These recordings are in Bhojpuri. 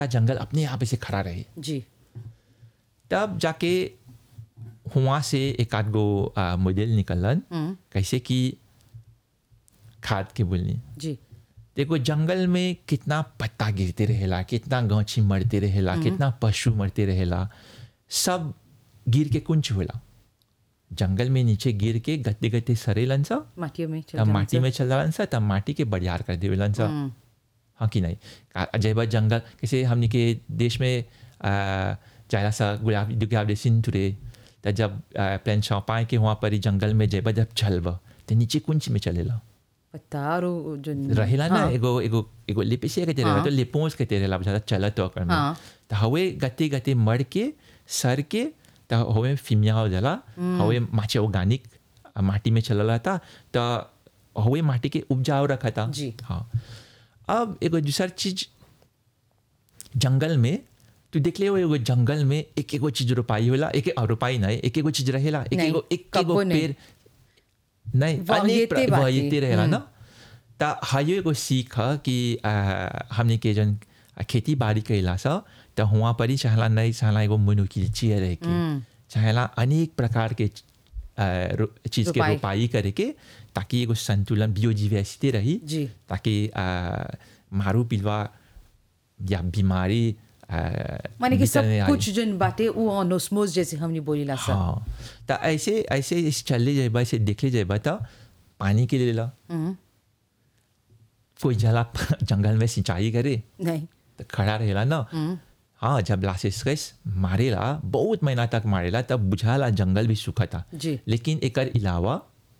जंगल अपने आप ऐसे खड़ा रहे जी तब जाके हुआ से एक आध गो आ, मॉडल निकलन कैसे कि खाद के बोलनी जी देखो जंगल में कितना पत्ता गिरते रहेला कितना गाछी मरते रहेला कितना पशु मरते रहेला सब गिर के कुंच होला जंगल में नीचे गिर के गते गते सरेलन सा माटियों में चल तब जाना माटी सर। में चल रहलन सा तब माटी के बड़ियार कर देवेलन सा हाँ कि नहीं का- जय बा जंगल कैसे हमने के देश में आ, जायला सा गुलाब गुलाब देसिन टुरे त जब प्लान पाए के वहाँ पर ही जंगल में जय बा जब चलबा तो नीचे कुंच में चलेला पत्ता और वो जो रहेला ना हाँ, एगो एगो एगो लिपिसे के तेरे हाँ। तो लिपोस के तेरे ला चलत तो कर में हाँ। तो हवे गते गते मर के सर के तो हवे फिमिया हो जाला हवे माचे ऑर्गेनिक माटी में चलला था तो हवे माटी के उपजाऊ रखा था जी। हाँ अब एगो दूसर चीज जंगल में तू देख ले एगो जंगल में एक एगो चीज रोपाई होला एक एक रोपाई नहीं एक एगो चीज रहेला एक नहीं, एगो एक एगो कब्बो नहीं। पेड़ नहीं अनेक वाहियते प्र- बाटे। वाहियते रहेला ना त हायो एगो सीख ह कि आ, हमने के जन खेती बाड़ी कैला सा त हुआ पर ही चाहला नहीं चाहला एगो मनुकिलची रहे के चाहला अनेक प्रकार के आ, रो- चीज के रोपाई। रोपाई करे के ताकि एगो संतुलन बायोडाइवर्सिटी रही जी। ताकि आ, मारू पिलवा या बीमारी आ, माने कि सब भीतर नहीं आई। कुछ जो बातें वो ऑनोस्मोस जैसे हमने बोली ला सर हाँ तो ऐसे ऐसे इस चले जाए ऐसे देख ले जाए तो पानी के लिए ला कोई जला जंगल में सिंचाई करे नहीं तो खड़ा रहेला ना हाँ जब लासिस मारेला बहुत महीना तक मारेला तब बुझाला जंगल भी सूखा था जी। लेकिन एकर अलावा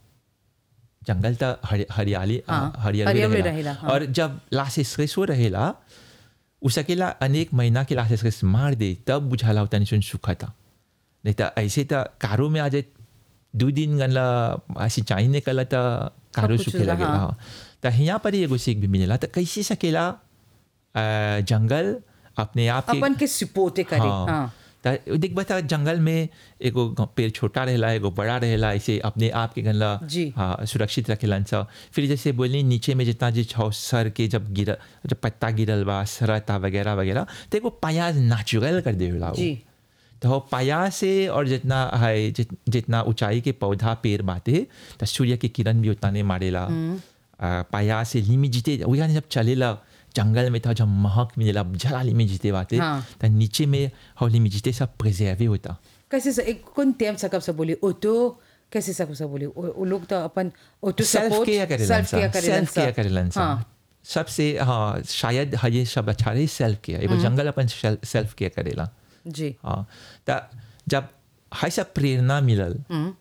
जंगल तो हरि- हरियाली हाँ, हरियाली हरियाली रहेला रहेला, हाँ। और जब लासिस हो रहेला उसकेला अनेक महीना के लासिस मार दे तब बुझाला उतना सुन सूखा था नहीं तो ऐसे तो कारो में आ जाए दो दिन गनला सिंचाई निकला तो कारो कुछ सूखे लगेला हाँ। हाँ तो यहाँ पर ही एगो सीख भी मिलेला तो कैसे सकेला अ, जंगल अपने आप के अपन के सिपोते करे हाँ त देख बता जंगल में एगो ग- पेड़ छोटा रहेला एगो बड़ा रहेला ऐसे अपने आप के गनला जी। हाँ सुरक्षित रखेलन सा फिर जैसे बोलनी नीचे में जितना जो छौ सर के जब गिर जब पत्ता गिरल बा सरता वगैरह वगैरह तो एगो पाया नेचुरल कर देला वो। जी तो पाया से और जितना है जित, जितना ऊंचाई के पौधा पेड़ बाते तो सूर्य के किरण भी उतना नहीं मारेला आ, पाया से लिमी जीते वही जब चलेला जंगल में था जब महक मिलेला जला लिमी जीते बाते हाँ। तो नीचे में हो लिमी जीते सब प्रिजर्वे होता कैसे से एक कौन टाइम सकब से बोली ऑटो कैसे सकब से बोली वो वो लोग तो अपन ऑटो सेल्फ सपोर्ट केयर करेलन सेल्फ केयर करेलन सेल्फ केयर करेलन हाँ सबसे हाँ शायद हाँ ये सब अच्छा रही सेल्फ केयर एगो जंगल अपन सेल्फ केयर करेला जी हाँ तो जब हाई सब प्रेरणा मिलल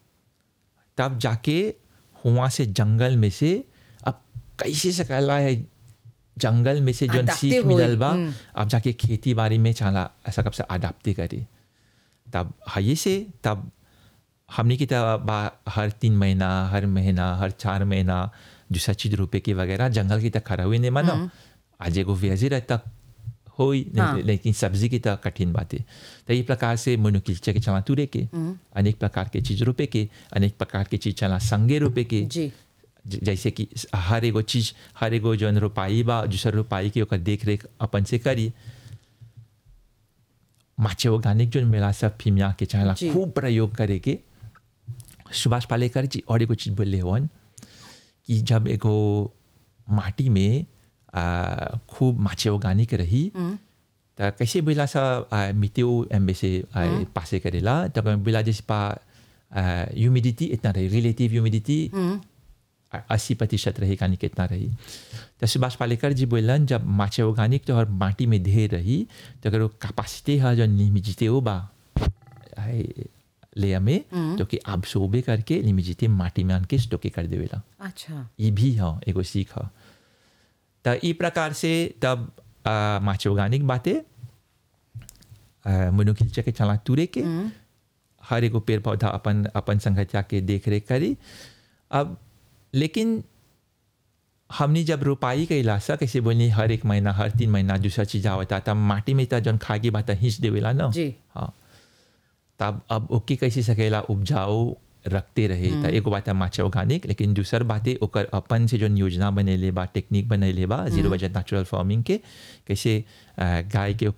तब जाके हुआ से जंगल में से अब कैसे सकला है जंगल में से जो Adapte सीख होई, मिलल बा हम्म। अब जाके खेती बाड़ी में चला ऐसा कब से अडाप्ते करे तब हाई से तब हमने की तब बा- हर तीन महीना हर महीना हर चार महीना दूसरा चीज रुपए की वगैरह जंगल की तक खड़ा हुए नहीं मानो आज एगो व्याजी रहता होई नहीं- हाँ। लेकिन सब्जी की तो कठिन बात है तो ये प्रकार से मनुकिल्चे के चला तुरे के अनेक प्रकार के चीज रुपए के अनेक प्रकार के चीज चला संगे रुपए के जी ज- जैसे कि हर एगो चीज हर एगो जौन रोपाई बा दूसर रोपाई के ओकर देख रेख अपन से करी माचे ऑर्गेनिक जो मिला सब फिमिया के चाहला जी। खूब प्रयोग करे के सुभाष पालेकर जी और एगो चीज बोले हवन कि जब एगो माटी में आ, खूब माचे ऑर्गेनिक रही त कैसे बोला सा आ, मिट्टी एम्बे से आ, पासे करेला तब बोला जैसे पा ह्यूमिडिटी इतना रही रिलेटिव ह्यूमिडिटी अस्सी प्रतिशत रही कहानी कितना रही तो सुभाष पालेकर जी बोलन जब माचे ऑर्गेनिक तो हर माटी में ढेर रही तो अगर वो कैपेसिटी है जो निमिजिते हो बा है, ले में तो कि आप सोबे करके निमिजिते माटी में आन के स्टोके कर देवेला अच्छा ये भी है एगो सीख है तो ई प्रकार से तब आ, माचे ऑर्गेनिक बातें मनुखिलचे के चला तुरे के हर एगो पेड़ पौधा अपन अपन संगठिया के देख रेख करी अब लेकिन हमने जब रोपाई कैला सा कैसे बोली हर एक महीना हर तीन महीना दूसरा चीज आवता तब माटी में तो जौन खागी बात हिंच देवेला ना जी। हाँ तब अब ओके कैसे सकेला उपजाऊ रखते रहे तो एगो बात है माचा ऑर्गेनिक लेकिन दूसर बातें ओकर अपन से जो योजना बनेले बा टेक्निक बनेले बा जीरो बजट नेचुरल फार्मिंग के कैसे अ, गाय के